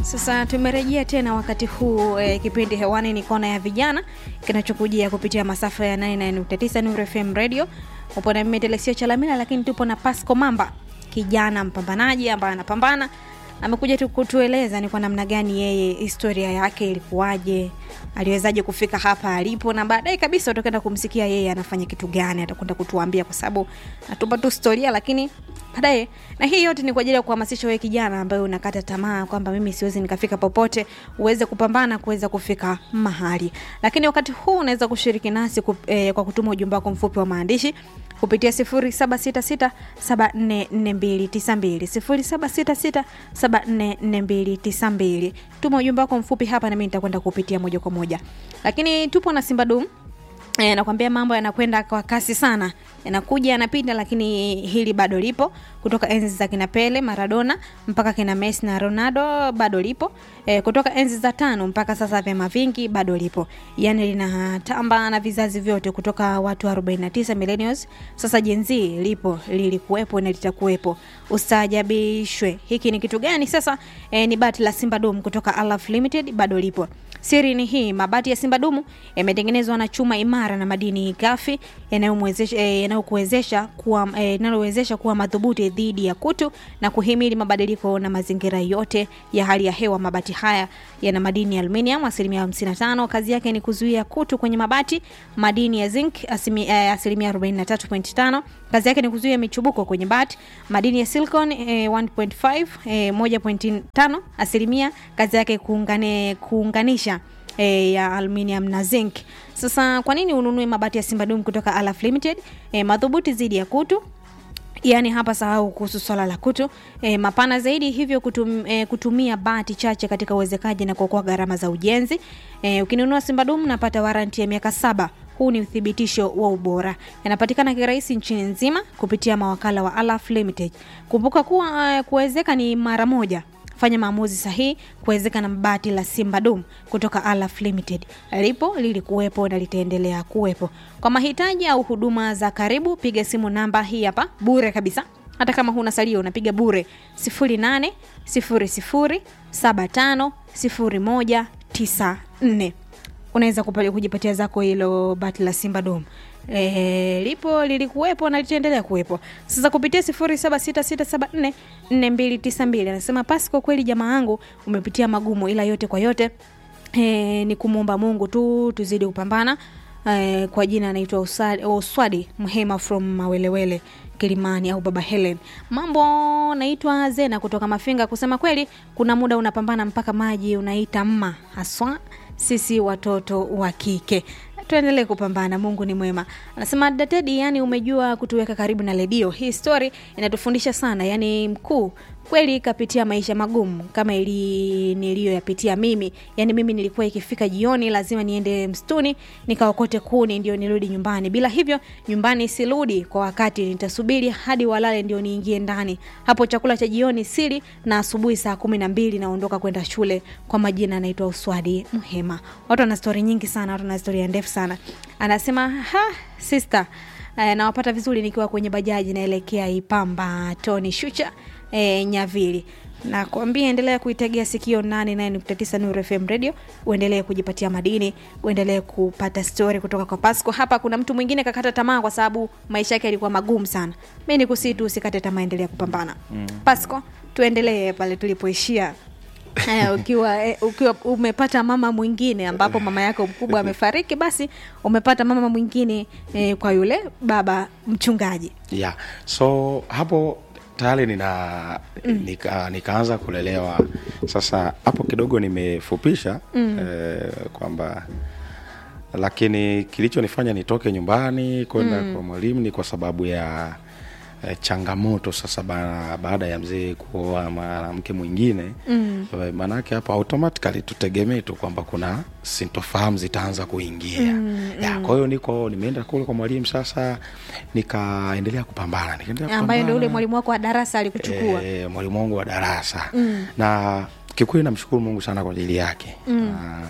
Sasa tumerejea tena wakati huu e, kipindi hewani ni kona ya vijana kinachokujia kupitia masafa ya 99.9 Nuru FM Radio. Upo na mimi Telesio Chalamila, lakini tupo na Pasco Mamba, kijana mpambanaji ambaye anapambana. Amekuja tu kutueleza ni kwa namna gani yeye historia yake ilikuwaje, aliwezaje kufika hapa alipo, na baadaye kabisa utakwenda kumsikia yeye anafanya kitu gani, atakwenda kutuambia kwa sababu natupa tu historia, lakini baadaye. Na hii yote ni kwa ajili ya kuhamasisha wewe kijana ambaye unakata tamaa kwamba mimi siwezi nikafika popote, uweze kupambana kuweza kufika mahali. Lakini wakati huu unaweza kushiriki nasi kup, eh, kwa kutuma ujumbe wako mfupi wa maandishi kupitia 0766744292 0766744292. Tuma ujumbe wako mfupi hapa na mimi nitakwenda kupitia moja kwa moja. Lakini tupo na Simba Dum E, nakwambia mambo yanakwenda kwa kasi sana, yanakuja yanapita, lakini hili bado lipo kutoka enzi za kina Pele, Maradona mpaka kina Messi na Ronaldo bado lipo. E, kutoka enzi za tano mpaka sasa vyama vingi bado lipo, yani linatamba na vizazi vyote kutoka watu 49 millennials sasa Gen Z lipo, lilikuwepo na litakuwepo. Ustaajabishwe, hiki ni kitu gani sasa? E, ni bati la Simba Dum kutoka Alaf Limited bado lipo. Siri ni hii, mabati ya Simba Dumu yametengenezwa na chuma imara na madini ghafi yanayokuwezesha kuwa yanayowezesha kuwa madhubuti dhidi ya kutu na kuhimili mabadiliko na mazingira yote ya hali ya hewa. Mabati haya yana madini ya aluminium asilimia 55. Kazi yake ni kuzuia kutu kwenye mabati. Madini ya zinc asilimia 43.5. Kazi yake ni kuzuia michubuko kwenye bati. Madini ya silicon eh, 1.5 eh, 1.5 asilimia. Kazi yake kuungane, kuunganisha E, ya aluminium na zinc. Sasa kwa nini ununue mabati ya Simba Dum kutoka Alaf Limited? E, madhubuti dhidi ya kutu Yaani hapa sahau kuhusu swala la kutu e, mapana zaidi, hivyo kutum, e, kutumia bati chache katika uwezekaji na kuokoa gharama za ujenzi. E, ukinunua Simba Dum napata waranti ya miaka saba. Huu ni uthibitisho wa ubora. Yanapatikana kirahisi nchini nzima kupitia mawakala wa Alaf Limited. Kumbuka kuwa uh, kuwezeka ni mara moja. Fanya maamuzi sahihi kuwezeka na bati la Simba Dum kutoka Alaf Limited. Lipo, lilikuwepo na litaendelea kuwepo. Kwa mahitaji au huduma za karibu, piga simu namba hii hapa bure kabisa. Hata kama huna salio unapiga bure 0800 75 0194. Unaweza kujipatia zako hilo bati la Simba Dum. E, lipo lilikuwepo na litaendelea kuwepo. Sasa kupitia 0766744292 anasema Pasco, kweli jamaa yangu umepitia magumu, ila yote kwa yote e, ni kumwomba Mungu tu tuzidi kupambana. E, kwa jina anaitwa Uswadi Mhema from Mawelewele Kilimani au Baba Helen. Mambo, naitwa Zena kutoka Mafinga. Kusema kweli, kuna muda unapambana mpaka maji unaita mma, haswa sisi watoto wa kike tuendelee kupambana. Mungu ni mwema. Anasema Datedi, yani umejua kutuweka karibu na redio. Hii story inatufundisha sana, yani mkuu kweli kapitia maisha magumu kama ili niliyoyapitia mimi. Yani mimi nilikuwa ikifika jioni lazima niende msituni nikaokote kuni ndio nirudi nyumbani. Bila hivyo nyumbani sirudi kwa wakati, nitasubiri hadi walale ndio niingie ndani. Hapo chakula cha jioni sili, na asubuhi saa kumi na mbili naondoka kwenda shule. Kwa majina anaitwa Uswadi Mhema. Watu wana stori nyingi sana, watu wana stori ndefu sana. Anasema ha sister, eh, nawapata vizuri nikiwa kwenye bajaji naelekea Ipamba Tony Shucha E, Nyavili nakwambia, endelea kuitegea sikio 89.9 Nuru FM Radio, uendelee kujipatia madini, uendelee kupata stori kutoka kwa Pasco. Hapa kuna mtu mwingine kakata tamaa kwa sababu maisha yake yalikuwa magumu sana. Mi ni kusii tu usikate tamaa, endelea kupambana mm. Pasco, tuendelee pale tulipoishia. Eh, ukiwa, eh, ukiwa umepata mama mwingine ambapo mama yako mkubwa amefariki, basi umepata mama mwingine eh, kwa yule baba mchungaji yeah. So hapo tayari nina mm. nika, nikaanza kulelewa sasa. Hapo kidogo nimefupisha mm. eh, kwamba lakini kilichonifanya nitoke nyumbani kwenda mm. kwa mwalimu ni kwa sababu ya eh, changamoto sasa ba, baada ya mzee kuoa mwanamke mwingine mm. maanake hapa automatically tutegemee tu kwamba kuna sintofahamu zitaanza kuingia mm, ya, kwa hiyo niko nimeenda kule kwa mwalimu sasa, nikaendelea kupambana, nikaendelea ambayo ndio ule mwalimu wako wa darasa alikuchukua. E, mwalimu wangu wa darasa mm. na kikweli namshukuru Mungu sana kwa ajili yake mm. na,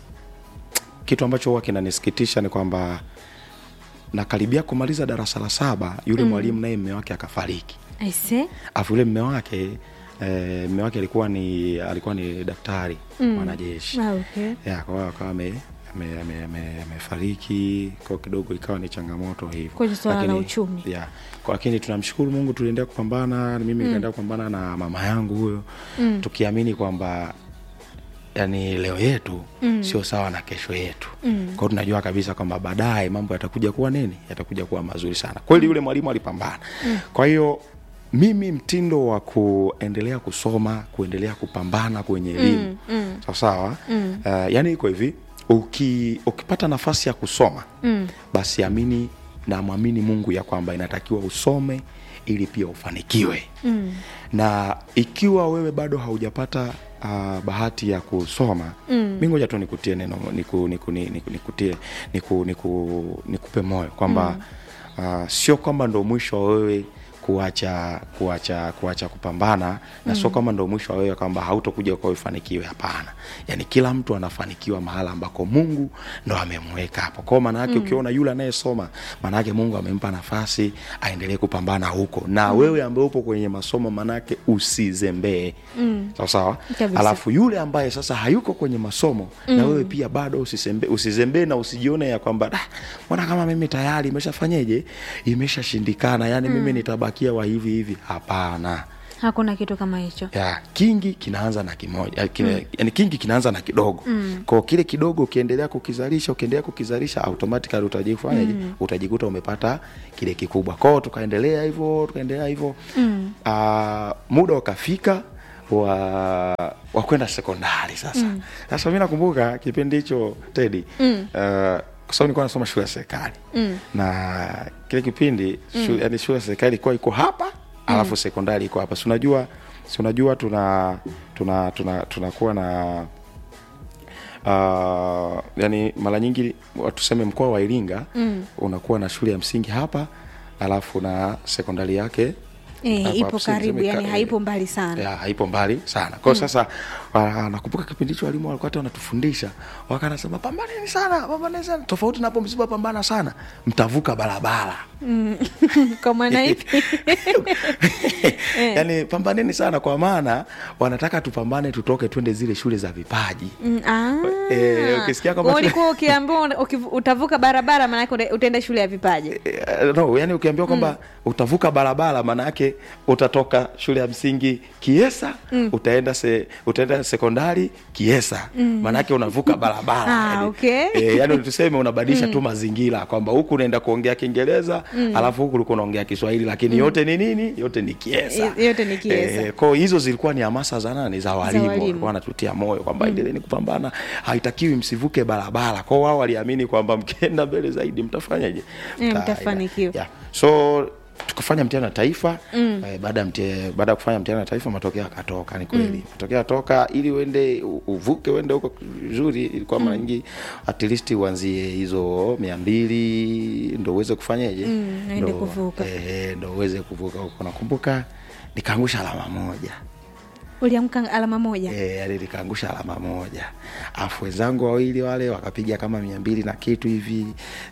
kitu ambacho huwa kinanisikitisha ni kwamba nakaribia kumaliza darasa la saba yule mm. mwalimu naye mme wake akafariki, aise, afu yule mme wake eh, mme wake alikuwa ni alikuwa ni daktari mwanajeshi Ah, okay. ya kwa hiyo akawa ame- ame- ame- ame- amefariki kwa kidogo ikawa ni changamoto hivyo Kwenye swala la Lakini- uchumi. ya kwa lakini tunamshukuru mungu tuliendelea kupambana mimi nikaendelea kupambana na mama yangu huyo tukiamini kwamba yani leo yetu mm. sio sawa na kesho yetu mm. kwao tunajua kabisa kwamba baadaye mambo yatakuja kuwa nini yatakuja kuwa mazuri sana kweli yule mwalimu alipambana mm. kwa hiyo mimi mtindo wa kuendelea kusoma kuendelea kupambana kwenye elimu mm. mm. sawasawa mm. uh, yani iko hivi uki, ukipata nafasi ya kusoma mm. basi amini na mwamini mungu ya kwamba inatakiwa usome ili pia ufanikiwe mm. na ikiwa wewe bado haujapata uh, bahati ya kusoma mm. mi ngoja tu nikutie neno niku, niku, niku, niku, nikutie niku, niku, nikupe moyo kwamba mm. uh, sio kwamba ndo mwisho wa wewe kuacha kuacha kuacha kupambana na sio kama ndo mwisho wa wewe kwamba hautokuja kwa ufanikiwe hapana yani kila mtu anafanikiwa mahala ambako mungu ndo amemweka hapo kwao maana yake ukiona yule anayesoma maana yake mungu amempa nafasi aendelee kupambana huko na wewe ambaye upo kwenye masomo maana yake usizembee mm. sawa sawa Kabisa. alafu yule ambaye sasa hayuko kwenye masomo mm. na wewe pia bado usizembee usizembee na usijione ya kwamba "Ah, mbona kama mimi tayari imeshafanyeje imeshashindikana yani mm. mimi nitabakia wa hivi hivi hapana hakuna kitu kama hicho ya kingi kinaanza na kimoja kine, mm. yani kingi kinaanza na kidogo mm. kwao kile kidogo ukiendelea kukizalisha ukiendelea kukizalisha automatically utajifanyaje mm. utajikuta umepata kile kikubwa kwao tukaendelea hivyo tukaendelea hivyo mm. uh, muda ukafika wa wa kwenda sekondari sasa mm. sasa mi nakumbuka kipindi hicho tedi mm. uh, kwa sababu nilikuwa nasoma shule ya serikali mm. na kile kipindi mm. shule, yani shule ya serikali ilikuwa iko hapa alafu sekondari iko hapa si unajua si unajua tuna tuna tuna tunakuwa na uh, yani mara nyingi wa- tuseme mkoa wa iringa mm. unakuwa na shule ya msingi hapa alafu na sekondari yake Eh, hapo ipo hapo, tuseme- karibu, tuseme yani ka- haipo mbali sana. ya, haipo mbali sana kwao mm. sasa uh, nakumbuka kipindi hicho walimu walikuwa hata wanatufundisha wakanasema pambaneni sana pambaneni sana tofauti napo msipopambana sana mtavuka barabara kwa maana hivi yani pambaneni sana kwa maana wanataka tupambane tutoke twende zile shule za vipaji Mm, ah. Eh, ukisikia kwamba Kwa shule- ulikuwa ukiambiwa una- ukivu- utavuka barabara maanake uta- utaenda shule ya vipaji Eh, no, yani ukiambiwa kwamba utavuka barabara maana yake utatoka shule ya msingi kiesa mm. utaenda se, utaenda sekondari kiesa mm. maana yake unavuka barabara Ah, yani, okay. eh, yani tuseme unabadilisha tu mazingira kwamba huku unaenda kuongea kiingereza mm. alafu huku ulikuwa unaongea kiswahili lakini yote ni nini yote ni kiesa Y- yote ni Kiesa. eh, kwao hizo zilikuwa ni hamasa za nani za walimu walimu. walikuwa wanatutia moyo kwamba mm. endeleeni kupambana haitakiwi msivuke barabara kwao wao waliamini kwamba mkienda mbele zaidi mtafanyaje Eh, Mta- mtafanikiwa. yeah. so tukafanya mtihani wa taifa mm. eh, baada ya mtie- baada ya kufanya mtihani wa taifa matokeo yakatoka ni kweli mm. matokeo yatoka ili uende u- uvuke uende huko vizuri ilikuwa mara nyingi at least uanzie hizo mia mbili ndo uweze kufanyaje Mm, uende Ndo- kuvuka. eh, ndo uweze kuvuka huko nakumbuka nikaangusha alama moja uliamka alama moja Eh, yani nikaangusha alama moja afu wenzangu wawili wale wakapiga kama mia mbili na kitu hivi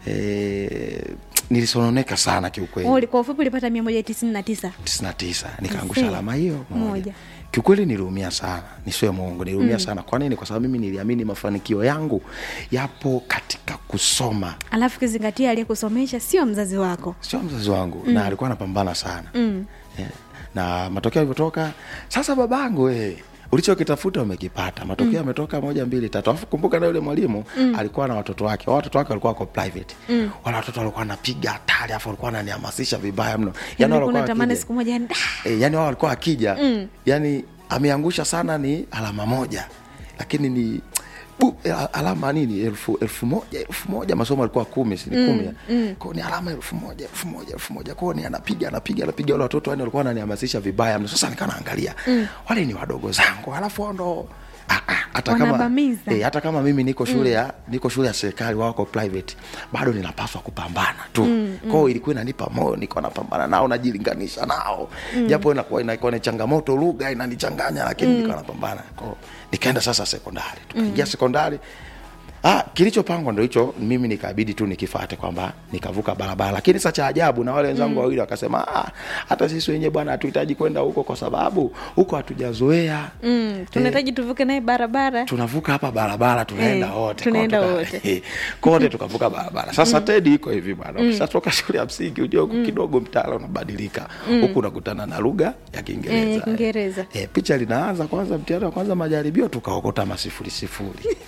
e, nilisononeka sana kiukweli Uli- kwa ufupi ulipata mia moja tisini na tisa tisini na tisa nikaangusha Aisee, alama hiyo moja, moja. kiukweli niliumia sana nisiwe mwongo niliumia mm. sana kwa nini kwa sababu mimi niliamini mafanikio yangu yapo katika kusoma alafu kizingatia aliyekusomesha sio mzazi wako sio mzazi wangu mm. na alikuwa anapambana sana mm. yeah. na matokeo yalivyotoka sasa babangu we ulichokitafuta umekipata matokeo yametoka moja mbili tatu alafu kumbuka na yule mwalimu mm. alikuwa na watoto wake Wao watoto wake walikuwa wako private mm. wale watoto walikuwa wanapiga hatari alafu walikuwa wananihamasisha vibaya mno yani walikuwa kuna tamani wakija- siku moja yani, "Ah, e, yani wao walikuwa akija mm. yani ameangusha sana ni alama moja lakini ni bu, e, a- alama nini elfu, elfu moja elfu moja masomo alikuwa kumi sini mm, kumi mm. kwao ni alama elfu moja elfu moja elfu moja kwao ni anapiga anapiga anapiga wale watoto yani walikuwa wananihamasisha vibaya mno sasa nikaa naangalia mm. wale ni wadogo zangu alafu wao ndo ah, ah, hata kama Wanabamiza. eh, hata kama mimi niko shule ya niko shule ya serikali wao wako private bado ninapaswa kupambana tu mm, kwao ilikuwa inanipa moyo niko napambana nao najilinganisha nao japo inakuwa inakuwa ni changamoto lugha inanichanganya lakini niko napambana kwao nikaenda sasa sekondari tukaingia sekondari Ah, kilichopangwa ndo hicho, mimi nikabidi tu nikifate kwamba nikavuka barabara, lakini sasa cha ajabu na wale wenzangu wawili wakasema, ah, hata sisi wenyewe bwana hatuhitaji kwenda huko kwa sababu huko hatujazoea mm, tunahitaji tuvuke naye barabara tunavuka hapa barabara tunaenda Eh, wote tunaenda Kwa wote. kote tukavuka barabara sasa tedi iko hivi bwana ukishatoka shule ya msingi ujue huku kidogo mtaala unabadilika huku unakutana na lugha ya Eh, kiingereza ya Kiingereza. Eh, picha linaanza kwanza mtihani wa kwanza majaribio tukaokota masifuri sifuri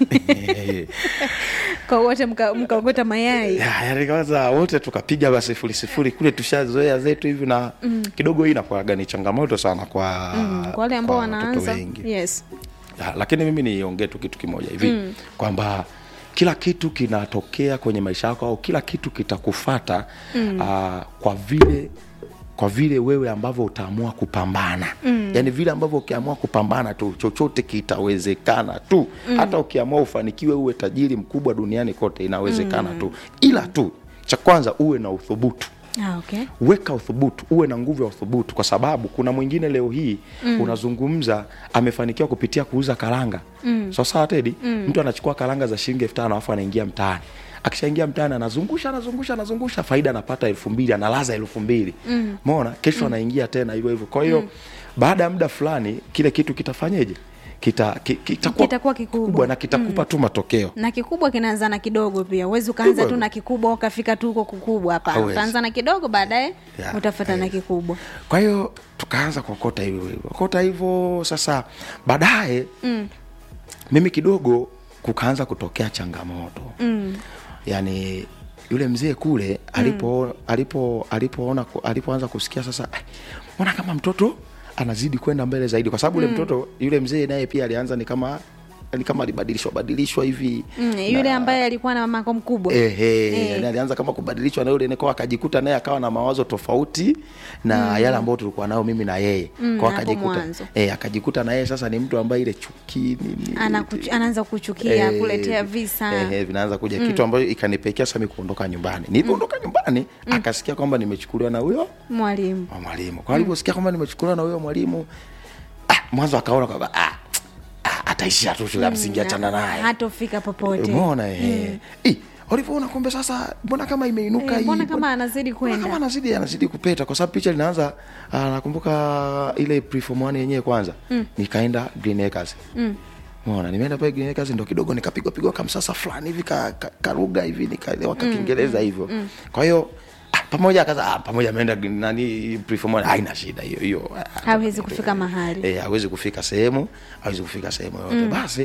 kwa wote mka- mkaokota mayai Ya, yani kwanza wote tukapiga masifuri sifuri kule tushazoea zetu hivi na kidogo hii inakuwaga ni changamoto sana kwa mm, kwa wale ambao kwa watoto wanaanza wengi. yes Ya, lakini mimi niongee tu kitu kimoja hivi mm. kwamba kila kitu kinatokea kwenye maisha yako au kila kitu kitakufata mm. uh, kwa vile kwa vile wewe ambavyo utaamua kupambana mm. yaani vile ambavyo ukiamua kupambana tu chochote kitawezekana tu mm. hata ukiamua ufanikiwe uwe tajiri mkubwa duniani kote inawezekana mm. tu ila tu cha kwanza uwe na uthubutu ah, okay. weka uthubutu uwe na nguvu ya uthubutu kwa sababu kuna mwingine leo hii mm. unazungumza amefanikiwa kupitia kuuza karanga mm. so sawa tedi mm. mtu anachukua karanga za shilingi elfu tano alafu anaingia mtaani akishaingia mtaani anazungusha anazungusha anazungusha faida anapata elfu mbili analaza elfu mbili mm. mona kesho mm. anaingia tena hivyo hivyo kwa hiyo mm. baada ya muda fulani kile kitu kitafanyeje kita, ki, kitakuwa Kitakuwa kikubwa. na kitakupa tu matokeo na kikubwa kinaanza na kidogo pia uwezi ukaanza Hivyo tu na kikubwa ukafika tu huko kukubwa hapana Hauwezi. utaanza na kidogo baadaye Yeah, utafata na haiwezi. kikubwa kwa hiyo tukaanza kuokota hivyo hivyo okota hivyo sasa baadaye mm. mimi kidogo kukaanza kutokea changamoto mm. yaani yule mzee kule alipo alipo alipoona ku- alipoanza kusikia sasa "Ai, mbona kama mtoto anazidi kwenda mbele zaidi kwa sababu yule mtoto yule mzee naye pia alianza ni kama ni kama alibadilishwa badilishwa hivi mm, yule ambaye alikuwa na mamako mkubwa Ehe, Eh. yani alianza kama kubadilishwa na yule neko akajikuta naye akawa na mawazo tofauti na yale ambayo tulikuwa nayo mimi na yeye Mm, kwa hapo akajikuta mwanzo. eh, akajikuta na yeye sasa ni mtu ambaye ile chuki nini Anakuch- anaanza kuchukia Eh, kuletea visa eh, vinaanza kuja kitu ambayo ikanipekea sasa mimi kuondoka nyumbani nilipoondoka nyumbani akasikia kwamba nimechukuliwa na huyo mwalimu wa mwalimu kwa aliposikia kwamba nimechukuliwa na huyo mwalimu ah, mwanzo akaona kwamba ah, ah, ataishia tu shule ya msingi achana naye hatofika popote umeona eh. Eh, walivyoona kumbe sasa mbona kama imeinuka Eh, hii mbona kama anazidi mbona kama kwenda anazidi anazidi kupeta kwa sababu picha linaanza ah, nakumbuka ile preform one yenyewe kwanza mm. nikaenda green acres mm. Umeona, nimeenda pale Green Acres ndo kidogo nikapigwa pigwa kamsasa fulani hivi ka, ka, karuga hivi nikaelewa ka Kiingereza hivyo. Kwa hiyo ah, pamoja akaza ah, pamoja ameenda green- nani preform one haina shida hiyo hiyo. ah, hawezi kufika mahali eh, hawezi kufika sehemu hawezi kufika sehemu yoyote basi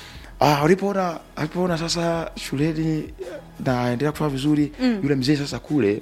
ah, walipoona walipoona sasa shuleni naendelea kufanya vizuri yule mzee sasa kule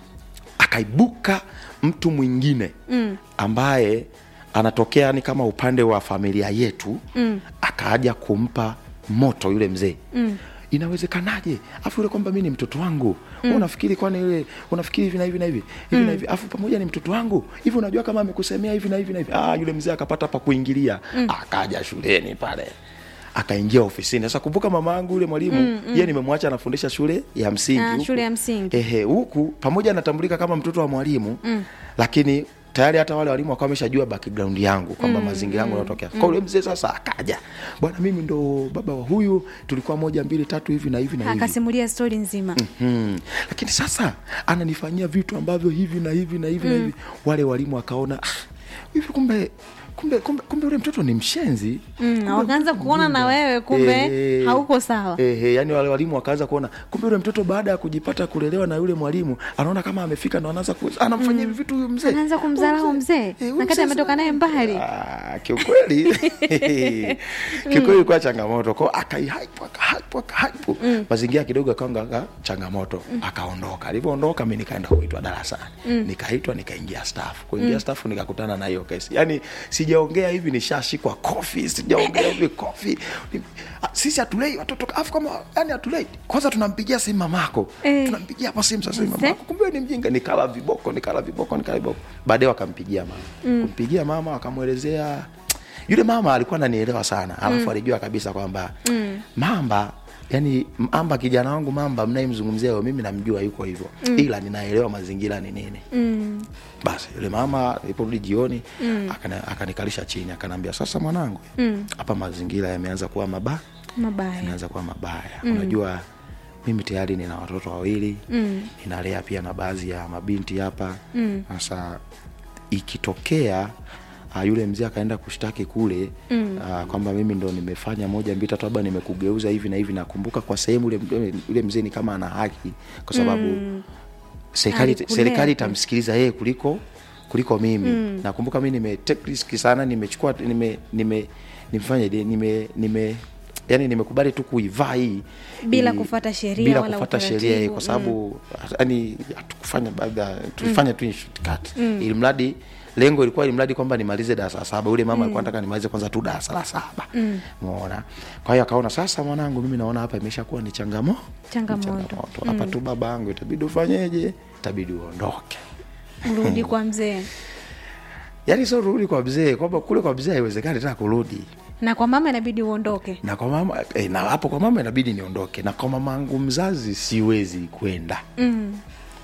akaibuka mtu mwingine mm. ambaye anatokea ni kama upande wa familia yetu mm. akaaja kumpa moto yule mzee mm inawezekanaje afu yule kwamba mi ni mtoto wangu mm. unafikiri kwani yule unafikiri hivi na hivi na hivi hivi na hivi afu pamoja ni mtoto wangu hivi unajua kama amekusemea hivi na hivi na hivi ah, yule mzee akapata pa kuingilia mm. akaja shuleni pale akaingia ofisini sasa kumbuka mama yangu yule mwalimu mm, mm. ye nimemwacha anafundisha shule ya msingi Ah, huku. shule ya msingi. ehe huku pamoja anatambulika kama mtoto wa mwalimu mm. lakini tayari hata wale walimu wakawa wameshajua background yangu kwamba mm, mazingira yangu yanatokea mm. kwa yule mzee sasa akaja bwana mimi ndo baba wa huyu tulikuwa moja mbili tatu hivi na hivi na hivi akasimulia stori nzima hmm. lakini sasa ananifanyia vitu ambavyo hivi na hivi na hivi mm. na hivi wale walimu wakaona "Ah, hivi kumbe kumbe kumbe kumbe ule mtoto ni mshenzi Mm, Kumbe wakaanza mtoto kuona na mjinga." wewe kumbe Eh, hauko sawa. eh, eh, yani wale walimu wakaanza kuona kumbe yule mtoto baada ya kujipata kulelewa na yule mwalimu anaona kama amefika ndo anaanza ku- anamfanyia hivi vitu huyu mzee Anaanza kumdharau Huyu mzee, eh, huyu na kati mzee ametoka sana- naye mbali. Ah, kiukweli kiukweli ilikuwa changamoto kwao akaihype akahype akahype mazingira kidogo akaanga changamoto akaondoka alivyoondoka mi nikaenda kuitwa darasani nikaitwa nikaingia staff kuingia staff nikakutana na hiyo kesi yani sijaongea hivi nishashikwa kofi sijaongea hivi kofi Ni- ah, sisi hatulei watoto afu kama yani hatulei kwanza tunampigia simu mamako Eh. tunampigia hapa simu sasa hivi Mzee. mamako kumbe ni mjinga nikala viboko nikala viboko nikala viboko baadaye wakampigia mama mm. kumpigia mama wakamwelezea yule mama alikuwa ananielewa sana alafu mm. alijua kabisa kwamba mm. mamba yani mamba kijana wangu mamba mnayemzungumzia leo mimi namjua yuko hivyo mm. ila ninaelewa mazingira ni nini mm. basi yule mama aliporudi jioni mm. akanikalisha chini akanaambia sasa mwanangu hapa mazingira yameanza kuwa maba Mabaya. yanaanza kuwa mabaya unajua mimi tayari nina watoto wawili Mm. ninalea pia na baadhi ya mabinti hapa Mm. sasa ikitokea uh, yule mzee akaenda kushtaki kule Mm. uh, kwamba mimi ndo nimefanya moja mbili tatu labda nimekugeuza hivi na hivi nakumbuka kwa sehemu yule, yule mzee ni kama ana haki kwa sababu Mm. serikali Alikulea serikali tu. itamsikiliza yeye kuliko kuliko mimi mm. nakumbuka mi nime take risk sana nimechukua nime nime nimefanya nime nime yani nimekubali tu kuivaa hii Bila ili- kufuata sheria bila wala kufuata utaratibu. sheria hii kwa sababu yani hatukufanya baadhi ya- tulifanya tu in shortcut ili mradi lengo ilikuwa ili mradi kwamba nimalize darasa la saba yule mama alikuwa anataka nimalize kwanza tu darasa la saba umeona kwa hiyo akaona sasa mwanangu mimi naona hapa imeshakuwa ni changamo Changamoto. hapa tu baba yangu itabidi ufanyeje itabidi uondoke Urudi kwa mzee yaani sio rudi kwa mzee kwamba kule kwa mzee haiwezekani tena kurudi na kwa mama inabidi uondoke. na kwa mama eh, na hapo kwa mama inabidi niondoke na kwa mama yangu mzazi siwezi kwenda Mm.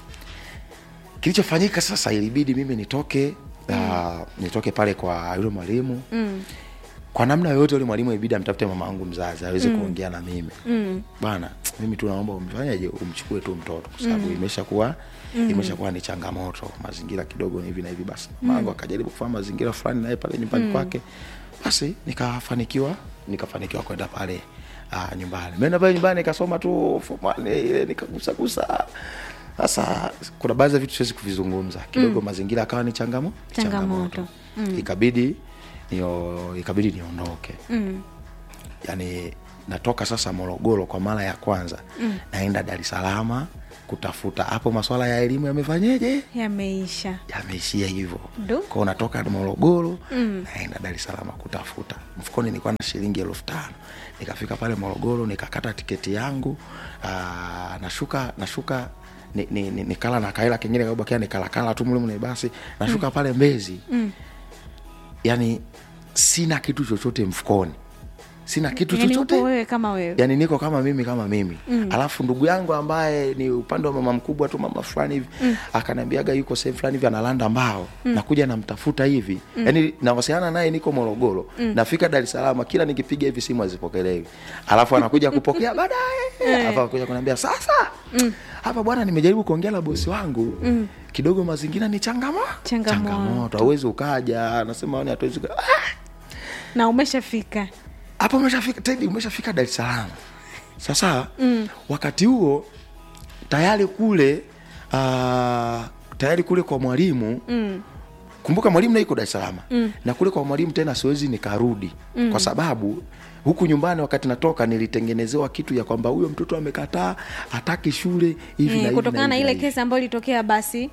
kilichofanyika sasa ilibidi mimi nitoke uh, nitoke pale kwa yule mwalimu Mm. kwa namna yoyote yule mwalimu ibidi amtafute mama yangu mzazi aweze kuongea na mimi Mm. bwana mimi tu naomba umfanyaje umchukue tu mtoto kwa sababu imeshakuwa imeshakuwa ni changamoto mazingira kidogo ni hivi na hivi basi mama yangu akajaribu kufanya mazingira fulani naye pale nyumbani kwake basi nikafanikiwa nikafanikiwa kwenda pale uh, nyumbani meenda pale nyumbani nikasoma tu form one, ile nikagusagusa sasa kuna baadhi ya vitu siwezi kuvizungumza kidogo mazingira akawa ni changamo Changamoto. ikabidi nio, ikabidi niondoke Mm. yani natoka sasa morogoro kwa mara ya kwanza mm. naenda dar es salaam kutafuta hapo maswala ya elimu yamefanyeje Yameisha. yameishia hivyo Ndo. kwao natoka morogoro mm. naenda dar es salaam kutafuta mfukoni nilikuwa na shilingi elfu tano nikafika pale morogoro nikakata tiketi yangu aa, nashuka nashuka ni, ni, ni, nikala na kaela kingine kabakia nikalakala tu mlimne basi nashuka mm. pale mbezi Mm. yani sina kitu chochote mfukoni sina kitu Yaani chochote upo wewe kama wewe. yani niko kama mimi kama mimi mm. alafu ndugu yangu ambaye ni upande wa mama mkubwa tu mama fulani hivi mm. akaniambiaga yuko sehemu fulani hivi analanda mbao mm. nakuja namtafuta hivi mm. yani nawasiliana naye niko morogoro mm. nafika dar es salaam kila nikipiga hivi simu hazipokelewi alafu anakuja kupokea baadaye alafu anakuja kuniambia sasa mm. hapa bwana nimejaribu kuongea na bosi wangu mm. kidogo mazingira ni changamo Changamoto. changamoto hauwezi ukaja anasema "Yaani hatuwezi uka-" ah! Na umeshafika. hapo umeshafika tedi umeshafika dar es salaam sasa mm. wakati huo tayari kule uh, tayari kule kwa mwalimu Mm. kumbuka mwalimu naiko dar es salaam mm. na kule kwa mwalimu tena siwezi nikarudi mm. kwa sababu huku nyumbani wakati natoka nilitengenezewa kitu ya kwamba huyo mtoto amekataa hataki shule hivi na Eh, hivi kutokana na hivi ile hivi. kesi ambayo ilitokea basi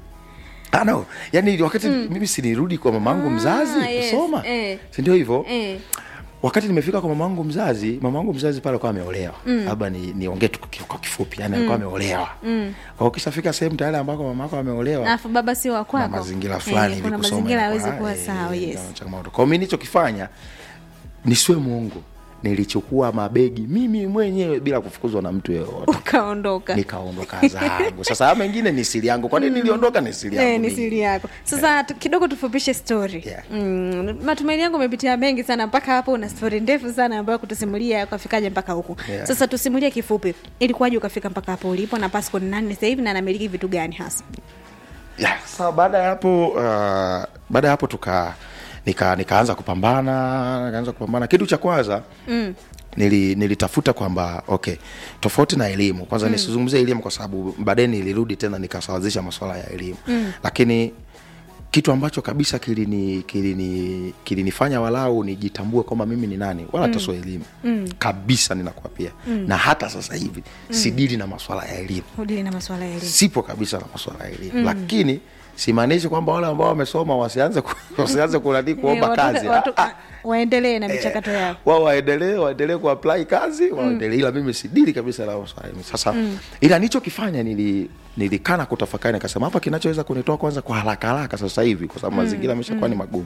Ah, no. yani wakati mimi sinirudi kwa mamangu Ah, mzazi yes, kusoma eh. sindio hivyo eh. wakati nimefika kwa mamangu mzazi mamangu mzazi pale alikuwa ameolewa labda ni niongee tu kwa- kwa kifupi yani alikuwa ameolewa mm. kwa ukishafika sehemu tayari ambako mamako ameolewa alafu baba sio wa na kwako mazingira fulani Eh, hivi kuna kusoma mazingira inakuwa, hawezi kuwa eh, sawa yes ina changamoto kwa hiyo mi nilichokifanya nisiwe mwongo nilichukua mabegi mimi mwenyewe bila kufukuzwa na mtu yeyote ukaondoka nikaondoka zangu sasa haya mengine ni siri yangu kwa nini niliondoka ni siri yangu Eh, ni mimi. siri yako sasa tu- kidogo tufupishe story Yeah. mm, matumaini yangu umepitia mengi sana mpaka hapo una story ndefu sana ambayo kutusimulia ukafikaje mpaka huku Yeah. sasa tusimulie kifupi ilikuwaje ukafika mpaka hapo ulipo na passport ni nani sasa hivi na anamiliki vitu gani hasa yeah. Sasa baada ya hapo uh, baada ya hapo tuka nika nikaanza kupambana nikaanza kupambana kitu cha kwanza mm. nili, nilitafuta kwamba okay tofauti na elimu kwanza mm. nisizungumzie elimu kwa sababu baadaye nilirudi tena nikasawazisha masuala ya elimu mm. lakini kitu ambacho kabisa kilini kilini kilinifanya walau nijitambue kwamba mimi ni nani wala hata sio elimu mm. kabisa ninakuapia mm. na hata sasa hivi mm. sidili na masuala ya elimu udili na masuala ya elimu sipo kabisa na masuala ya elimu mm. lakini simaanishi kwamba wale ambao wamesoma wasianze ku- wasianze kunani kuomba Eh, watu- kazi watu- Ah, ah. waendelee na michakato yao wao waendelee waendelee kuapply kazi waendelee ila mimi sidili kabisa na masuala ya elimu. sasa ila nichokifanya nili nilikana kutafakari nikasema hapa kinachoweza kunitoa kwanza kwa haraka haraka sasa hivi kwa sababu mazingira ameshakuwa ni magumu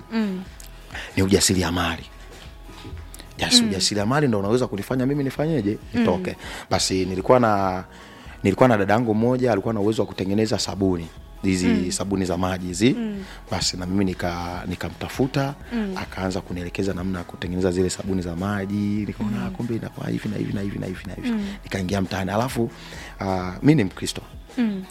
ni ujasiriamali yes, ujasiriamali ndo unaweza kunifanya mimi nifanyeje nitoke basi nilikuwa na nilikuwa na dadangu mmoja alikuwa na uwezo wa kutengeneza sabuni hizi sabuni za maji hizi basi na mimi nika nikamtafuta akaanza kunielekeza namna ya kutengeneza zile sabuni za maji nikaona mm. kumbe inakuwa hivi na hivi na hivi na hivi na hivi nikaingia mtaani alafu uh, mi ni mkristo Mm.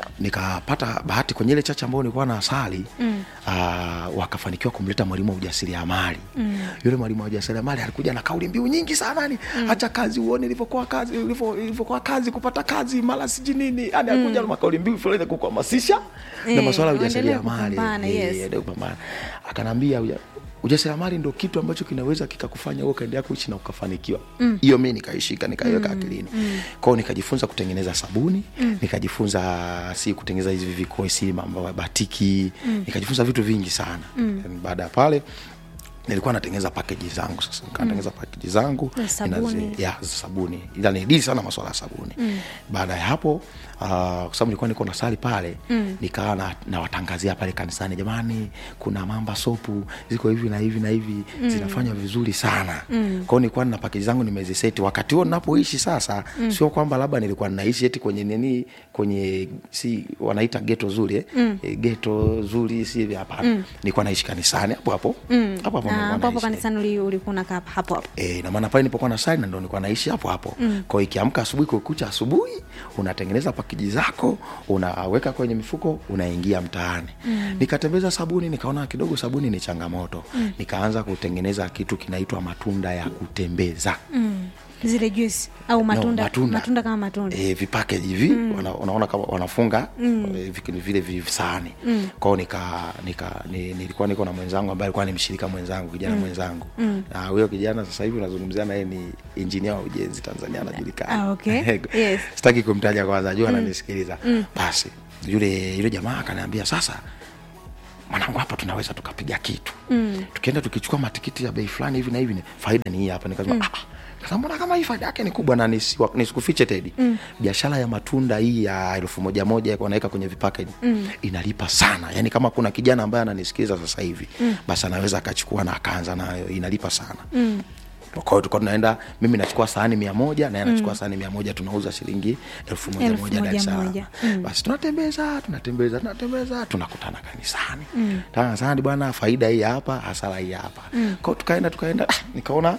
nikapata bahati kwenye ile chache ambayo nilikuwa na asali mm. uh, wakafanikiwa kumleta mwalimu wa ujasiriamali mm. yule mwalimu wa ujasiriamali alikuja na kauli mbiu nyingi sana ni mm. acha kazi uone ilivyokuwa kazi ilivyo- ilivyokuwa kazi kupata kazi mara siji nini yani alikuja na makauli mbiu fulani ya kukuhamasisha na Eh, masuala ya uendelee ujasiriamali kupambana, Eh, yes. endelee kupambana akanaambia uja- ujasiriamali ndo kitu ambacho kinaweza kikakufanya wewe ukaendelea kuishi na ukafanikiwa hiyo mi nikaishika nikaiweka akilini kwao nikajifunza kutengeneza sabuni nikajifunza si kutengeneza hizi vikosi mambo ya batiki nikajifunza vitu vingi sana Yaani baada ya pale nilikuwa natengeneza pakeji zangu sasa nikatengeneza pakeji zangu Ya sabuni. Inazi- ya za sabuni ila nidili sana maswala ya sabuni baada ya hapo uh, kwa sababu nilikuwa niko nasali pale mm. nikawa na- nawatangazia pale kanisani jamani kuna mamba sopu ziko hivi na hivi na hivi mm. zinafanya vizuri sana mm. kwao nilikuwa na pakeji zangu nimeziseti wakati huo ninapoishi sasa mm. sio kwamba labda nilikuwa ninaishi eti kwenye nini kwenye si wanaita geto zuri eh? mm. e, geto zuri si hivi hapana mm. nilikuwa naishi kanisani hapo hapo Mm. hapo hapo Na nilikuwa hapo hapo naishi. kanisani uli- ulikuwa unakaa hapo hapo E, na maana pale nilipokuwa na sali na ndo nilikuwa naishi hapo hapo mm. kwao ikiamka asubuhi kukucha asubuhi unatengeneza pakiji zako unaweka kwenye mifuko unaingia mtaani mm. nikatembeza sabuni nikaona kidogo sabuni ni changamoto mm. nikaanza kutengeneza kitu kinaitwa matunda ya kutembeza mm. zile juice au matunda, matunda. matunda kama matunda e, vipakeji hivi mm. wana, unaona kama wanafunga mm. e, vik- vile visahani mm. kwao nika, nika ni, nilikuwa niko na mwenzangu ambaye alikuwa ni mshirika mwenzangu kijana mm. mwenzangu mm. na huyo kijana sasa hivi unazungumzia naye ni injinia wa ujenzi tanzania anajulikana Ah, okay. Yes. sitaki kumtaja kwanza jua ananisikiliza basi yule yule jamaa akaniambia sasa mwanangu hapa tunaweza tukapiga kitu mm. tukienda tukichukua matikiti ya bei fulani hivi na hivi ni- faida ni hii hapa nikasema mm. Sasa mbona kama hii faida yake ni kubwa na nisiwa- nisikufiche tedi mm. biashara ya matunda hii ya elfu moja moja wanaweka kwenye vipakeji mm. inalipa sana yaani kama kuna kijana ambaye ananisikiliza sasa hivi mm. basi anaweza akachukua na akaanza nayo inalipa sana mm kwa hiyo tulikuwa tunaenda mimi nachukua sahani mia moja naye anachukua sahani mia moja tunauza shilingi elfu moja Elfu moja Dar es moja Salaam. moja. basi tunatembeza tunatembeza tunatembeza tunakutana kanisani mm. kanisani bwana faida hii hapa hasara hii hapa mm. kwao tukaenda tukaenda ah, nikaona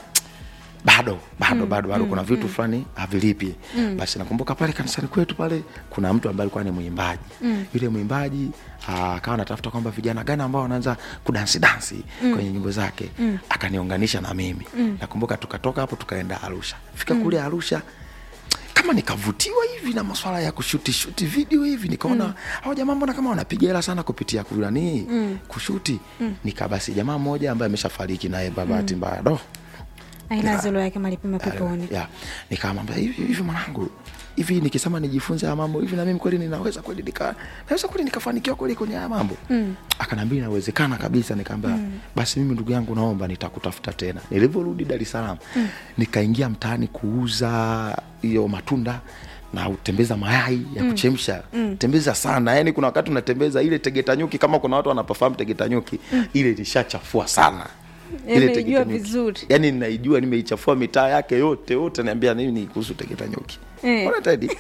bado bado bado bado kuna vitu fulani havilipi basi nakumbuka pale kanisani kwetu pale kuna mtu ambaye alikuwa ni mwimbaji yule mwimbaji ah, akawa anatafuta kwamba vijana gani ambao wanaanza kudansi dansi kwenye nyimbo zake akaniunganisha na mimi nakumbuka tukatoka hapo tukaenda arusha fika kule arusha kama nikavutiwa hivi na maswala ya kushuti shuti video hivi nikaona mm. hao jamaa mbona kama wanapiga hela sana kupitia kunanii mm. kushuti mm. nikabasi jamaa mmoja ambaye ameshafariki naye babati mm. mbaya do aina zilo yake malipima peponi ya nikamwambia hivi hivi mwanangu hivi nikisema nijifunze haya mambo hivi na mimi kweli ninaweza kweli nika naweza kweli nikafanikiwa kweli kwenye haya mambo mm. akanaambia inawezekana kabisa nikaambia mm. basi mimi ndugu yangu naomba nitakutafuta tena nilivyorudi dar es salaam mm. nikaingia mtaani kuuza hiyo matunda na utembeza mayai ya kuchemsha mm. tembeza sana yani kuna wakati unatembeza ile tegeta nyuki kama kuna watu wanapafahamu tegeta nyuki mm. ile ilishachafua sana Imeijua Tegeta nyuki. vizuri. yani ninaijua nimeichafua mitaa yake yote yote naambia nini kuhusu tegeta nyuki Eh. Ona Teddy?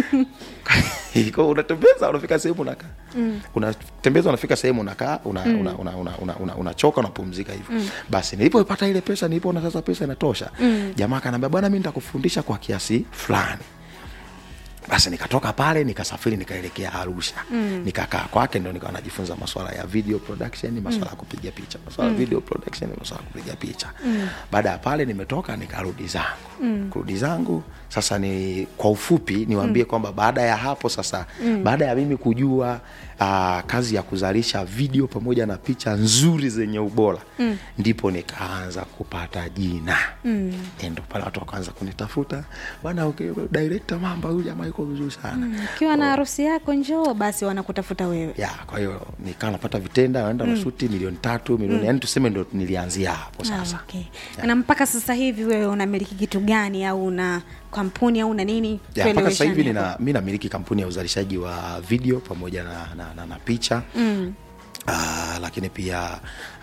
Kwa unatembeza unafika sehemu unakaa mm. unatembeza unafika sehemu unakaa una, mm. una, una, una, una, una, unachoka unapumzika hivyo mm. basi nilipopata ile pesa nilipoona sasa pesa inatosha mm. jamaa akaniambia bwana mi nitakufundisha kwa kiasi fulani basi nikatoka pale nikasafiri nikaelekea arusha mm. nikakaa kwake ndo nikawa najifunza maswala ya video production maswala ya kupiga picha maswala ya video production maswala ya kupiga picha mm. baada ya pale nimetoka nikarudi zangu mm. kurudi zangu sasa ni kwa ufupi niwaambie mm. kwamba baada ya hapo sasa mm. baada ya mimi kujua uh, kazi ya kuzalisha video pamoja na picha nzuri zenye ubora mm. ndipo nikaanza kupata jina mm. ndo pale watu wakaanza kunitafuta bana okay, director mamba huyu jamaa yuko vizuri sana mm. ukiwa na harusi yako njoo basi wanakutafuta wewe ya kwa hiyo nikawa napata vitenda naenda mm. nashuti milioni tatu milioni mm. yani tuseme ndo nilianzia hapo sasa Ah, okay. na mpaka sasa hivi wewe unamiliki kitu gani au una kampuni au una nini ya, mpaka sasa hivi Tueleweshane nina, mi namiliki kampuni ya uzalishaji wa video pamoja na, na, na, na picha mm. Uh, lakini pia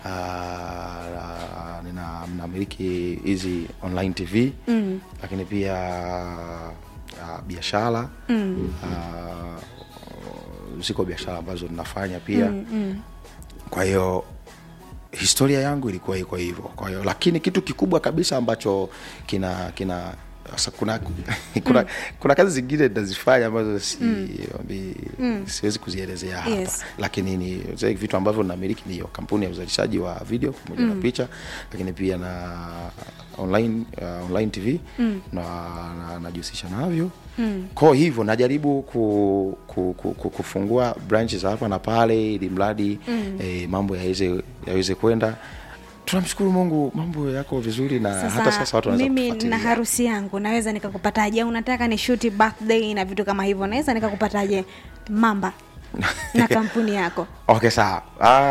uh, nina namiliki hizi online tv mm. lakini pia uh, biashara mm. uh, ziko biashara ambazo ninafanya pia mm, mm. kwa hiyo historia yangu ilikuwa iko hivyo kwa hiyo lakini kitu kikubwa kabisa ambacho kina kina sasa kuna kuna, kuna kazi zingine nazifanya ambazo si, mm. mm. siwezi kuzielezea hapa Yes. lakini ni zile vitu ambavyo namiliki ni hiyo kampuni ya uzalishaji wa video pamoja mm. na picha lakini pia na online uh, online tv mm. na na- najihusisha navyo mm. kwao hivyo najaribu ku, ku, ku, ku, kufungua branches hapa na pale ili mradi mm. eh, mambo yaweze yaweze kwenda tunamshukuru mungu mambo yako vizuri na sasa, hata sasa watu wanaweza mimi kutufuatilia. na harusi yangu naweza nikakupataje au unataka ni shuti birthday na vitu kama hivyo naweza nikakupataje mamba na kampuni yako okay sawa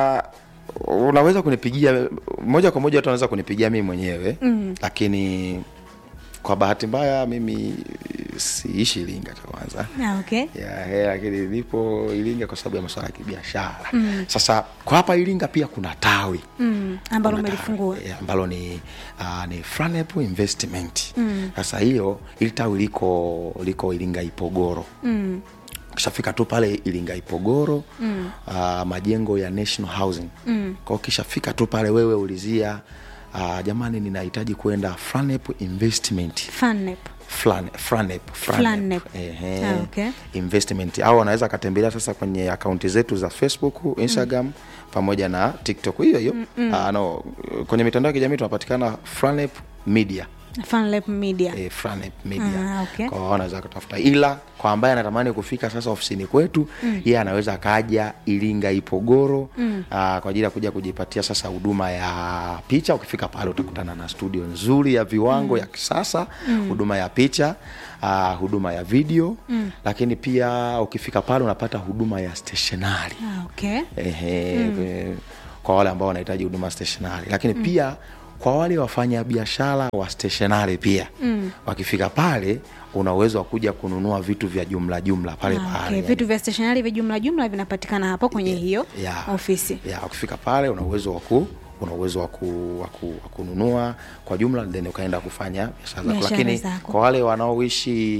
uh, unaweza kunipigia moja kwa moja watu wanaweza kunipigia mimi mwenyewe mm. lakini kwa bahati mbaya mimi siishi iringa cha kwanza Ah, okay ya, ya, lakini nipo iringa kwa sababu ya masuala ya kibiashara mm. sasa kwa hapa iringa pia kuna tawi mm, ambalo Kuna umelifungua tawi, eh, ambalo ni uh, ni Franep investment sasa hiyo ili tawi liko liko iringa ipogoro mm, ukishafika tu pale iringa ipogoro mm. uh, majengo ya national housing mm. kwa ukishafika tu pale wewe ulizia uh, jamani ninahitaji kwenda Franep investment Funnep. Flan- Franep, Flanep. Ehe. Ah, okay. investment au wanaweza akatembelea sasa kwenye akaunti zetu za facebook instagram mm. pamoja na tiktok hiyo hiyo mm, uh, no, kwenye mitandao ya kijamii tunapatikana Franep media Funlap media eh, Franep media Ah, okay. kwa wanaweza kutafuta ila kwa ambaye anatamani kufika sasa ofisini kwetu mm. yeye anaweza akaja iringa ipogoro mm. aa, kwa ajili ya kuja kujipatia sasa huduma ya picha ukifika pale utakutana na studio nzuri ya viwango mm. ya kisasa huduma ya picha aa, huduma ya video mm. lakini pia ukifika pale unapata huduma ya stationari ah, okay Ehe, eh, kwa wale ambao wanahitaji huduma stationari lakini mm. pia kwa wale wafanya biashara wa stationari pia mm. wakifika pale una uwezo wa kuja kununua vitu vya jumla jumla pale Ah, pale okay. vitu vya stationari vya jumla jumla vinapatikana hapo kwenye hiyo ya, ofisi ya ukifika pale una uwezo wa ku una uwezo wa ku- wa ku- wa kununua kwa jumla then ukaenda kufanya biashara zako Biashara lakini zako. kwa wale wanaoishi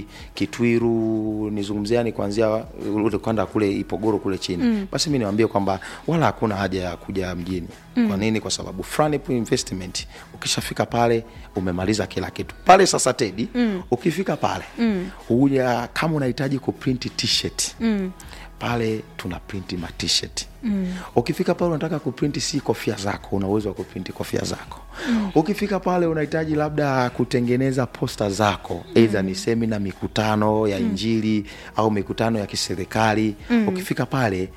kitwiru nizungumziani kuanzia ule kwenda kule ipogoro kule chini mm. basi mi niwambie kwamba wala hakuna haja ya kuja mjini mm. kwa nini kwa sababu Franip investment ukishafika pale umemaliza kila kitu pale sasa tedi mm. ukifika pale mm. huja kama unahitaji kuprint t-shirt mm pale tuna printi ma t-shirt mm. ukifika pale unataka kuprinti si kofia zako una uwezo wa kuprinti kofia zako mm. ukifika pale unahitaji labda kutengeneza posta zako eidha ni semina mikutano ya injili au mikutano ya kiserikali mm. ukifika pale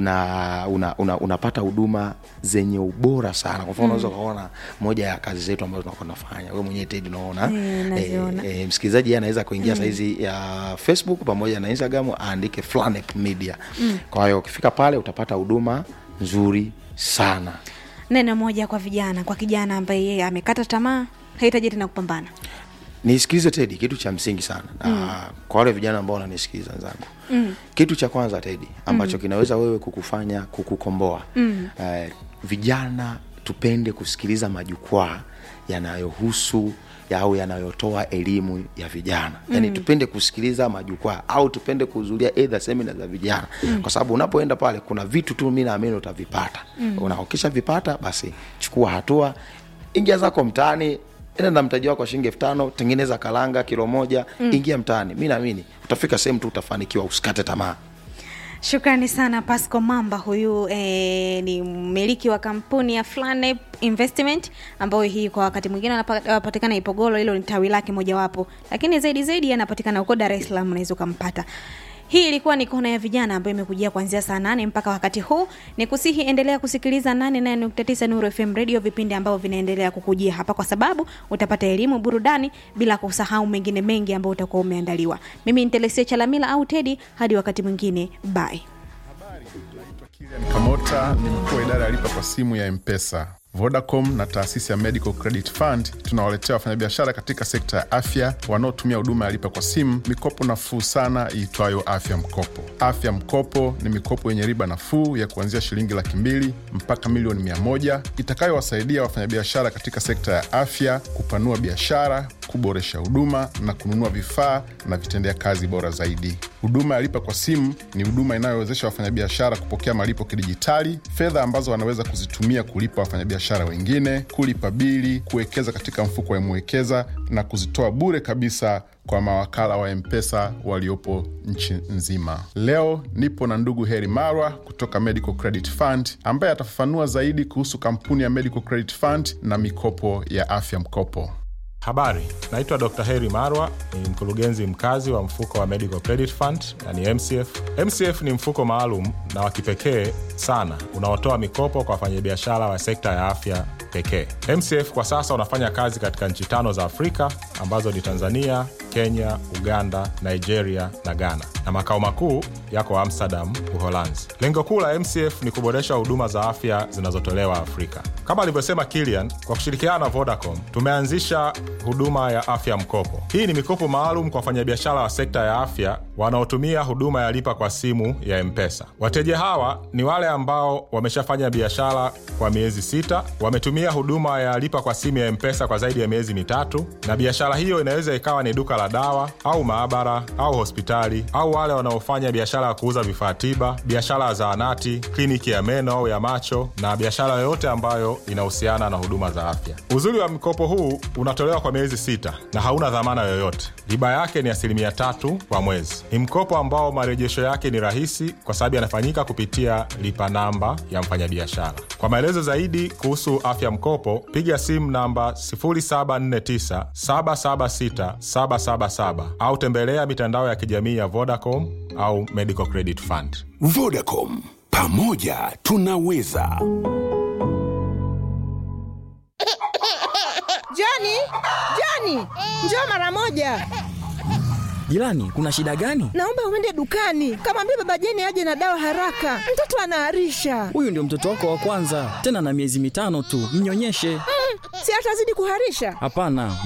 una, una, una, unapata huduma zenye ubora sana kwa mfano unaweza ukaona moja ya kazi zetu ambazo tunakuwa tunafanya we mwenyewe tedi unaona Eh, naziona. e, msikilizaji yeye anaweza kuingia mm. saizi ya facebook pamoja na instagram aandike Flanek media mm. kwa hiyo ukifika pale utapata huduma nzuri sana neno moja kwa vijana kwa kijana ambaye yeye amekata tamaa hahitaji tena kupambana nisikilize tedi kitu cha msingi sana mm. kwa wale vijana ambao wananisikiliza wenzangu mm. kitu cha kwanza tedi ambacho mm. kinaweza wewe kukufanya kukukomboa mm. eh, vijana tupende kusikiliza majukwaa yanayohusu ya- au yanayotoa elimu ya vijana yaani tupende kusikiliza majukwaa au tupende kuhudhuria either semina za vijana mm. kwa sababu unapoenda pale kuna vitu tu mi naamini utavipata mm. unaokisha vipata basi chukua hatua ingia zako mtaani enda na mtaji wako wa shilingi elfu tano tengeneza kalanga kilo moja mm. ingia mtaani mi naamini utafika sehemu tu utafanikiwa usikate tamaa shukrani sana pasco mamba huyu eh, ni mmiliki wa kampuni ya Flanep investment ambayo hii kwa wakati mwingine anapa- anapatikana ipogolo hilo ni tawi lake mojawapo lakini zaidi zaidi anapatikana huko dar es salaam unaweza ukampata hii ilikuwa ni kona ya vijana ambayo imekujia kuanzia saa nane mpaka wakati huu ni kusihi endelea kusikiliza 89 nuru fm radio vipindi ambavyo vinaendelea kukujia hapa kwa sababu utapata elimu burudani bila kusahau mengine mengi ambayo utakuwa umeandaliwa mimi ni telesia chalamila au tedi hadi wakati mwingine bye Kilian Kamota ni mkuu wa idara ya lipa kwa simu ya Mpesa. Vodacom na taasisi ya Medical Credit Fund tunawaletea wafanyabiashara katika sekta ya afya wanaotumia huduma ya lipa kwa simu mikopo nafuu sana iitwayo Afya Mkopo. Afya Mkopo ni mikopo yenye riba nafuu ya kuanzia shilingi laki mbili mpaka milioni mia moja itakayowasaidia wafanyabiashara katika sekta ya afya kupanua biashara, kuboresha huduma na kununua vifaa na vitendea kazi bora zaidi. Huduma ya lipa kwa simu ni huduma inayowezesha wafanyabiashara kupokea malipo kidijitali, fedha ambazo wanaweza kuzitumia kulipa wafanyabiashara wengine, kulipa bili, kuwekeza katika mfuko wa Mwekeza na kuzitoa bure kabisa kwa mawakala wa Mpesa waliopo nchi nzima. Leo nipo na ndugu Heri Marwa kutoka Medical Credit Fund ambaye atafafanua zaidi kuhusu kampuni ya Medical Credit Fund na mikopo ya afya mkopo. Habari, naitwa Dr. Heri Marwa, ni mkurugenzi mkazi wa mfuko wa Medical Credit Fund na ni MCF. MCF ni mfuko maalum na wa kipekee sana unaotoa mikopo kwa wafanyabiashara wa sekta ya afya pekee. MCF kwa sasa unafanya kazi katika nchi tano za Afrika ambazo ni Tanzania, Kenya, Uganda, Nigeria na Ghana, na makao makuu yako Amsterdam, Uholanzi. Lengo kuu la MCF ni kuboresha huduma za afya zinazotolewa Afrika. Kama alivyosema Kilian, kwa kushirikiana na Vodacom tumeanzisha huduma ya afya mkopo. Hii ni mikopo maalum kwa wafanyabiashara wa sekta ya afya wanaotumia huduma ya lipa kwa simu ya Mpesa. Wateja hawa ni wale ambao wameshafanya biashara kwa miezi sita, wametumia huduma ya lipa kwa simu ya Mpesa kwa zaidi ya miezi mitatu, na biashara hiyo inaweza ikawa ni duka la dawa au maabara au hospitali, au wale wanaofanya biashara ya kuuza vifaa tiba, biashara ya zahanati, kliniki ya meno au ya macho, na biashara yoyote ambayo inahusiana na huduma za afya. Uzuri wa mkopo huu unatolewa kwa miezi sita na hauna dhamana yoyote. Riba yake ni asilimia tatu kwa mwezi. Ni mkopo ambao marejesho yake ni rahisi kwa sababu yanafanyika kupitia lipa namba ya mfanyabiashara. Kwa maelezo zaidi kuhusu afya mkopo, piga simu namba 0749 776 777 au tembelea mitandao ya kijamii ya Vodacom au Medical Credit Fund. Vodacom, pamoja tunaweza. Joni, Joni, njoo mara moja. Jirani, kuna shida gani? Naomba uende dukani, kamwambia baba Jeni aje na dawa haraka, mtoto anaharisha. Huyu ndio mtoto wako wa kwanza, tena na miezi mitano tu, mnyonyeshe. Si atazidi kuharisha? Hapana,